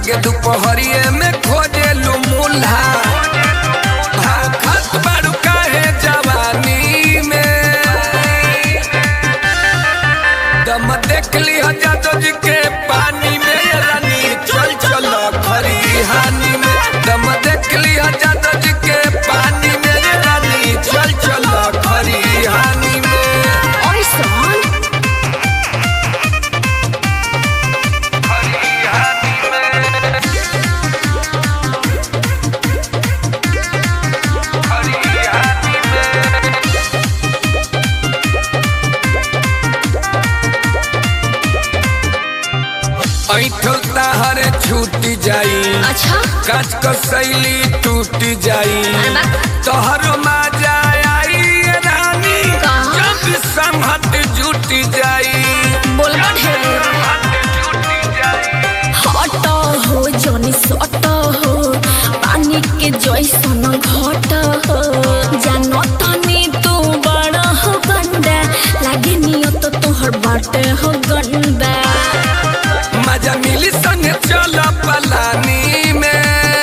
जाके दोपहरिए में खोजेलू मुल्हा हाँ, खत बारू काहे जवानी में दम देख ली जादव जी के पानी में रानी चल चल खरिहानी में दम देख ली जादव जी के पानी में रानी चल चल खरिहानी में ऐसन ऐठल ताहर छूट जाई अच्छा काच क शैली टूट जाई अरे बा। तोहर मजा आई रानी कहाँ? जब संहत जुट जाई बोलबा ढेर हट हो जनी सट हो पानी के जैसन घट हो जानो तनी तू बड़ा हो गंदा लागे नियत तोहर बाटे हो गंदा मजा मिली संग चल पलानी में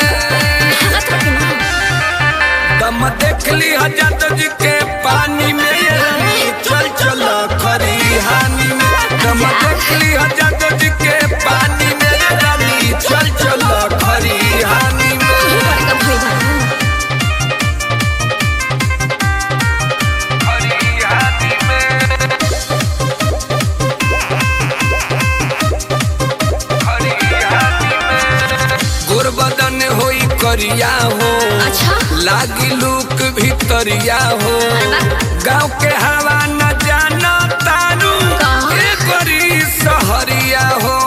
दम देख ली हजरत जी के पानी में रानी चल चल खरिहानी में दम देख ली हजरत जी के पानी में रानी चल चल खरिहानी में गोरबदन होई करिया हो अच्छा लागी लूक भितरिया हो अरे वाह। गाँव के हवा न जाना तारू कहाँ? ए बड़ी सहरिया हो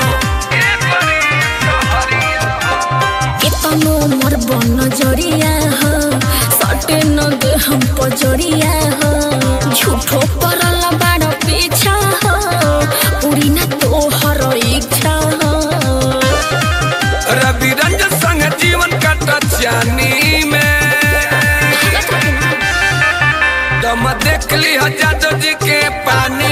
केतनो मोर बन जरिया हो सटे न दे हम पजरिया हो झूठो परल बाड़ पीछा हो पूरी न तोहर इच्छा हो रवि रंजन संग जीवन कट जानी में दम देख ली जादव जी के पानी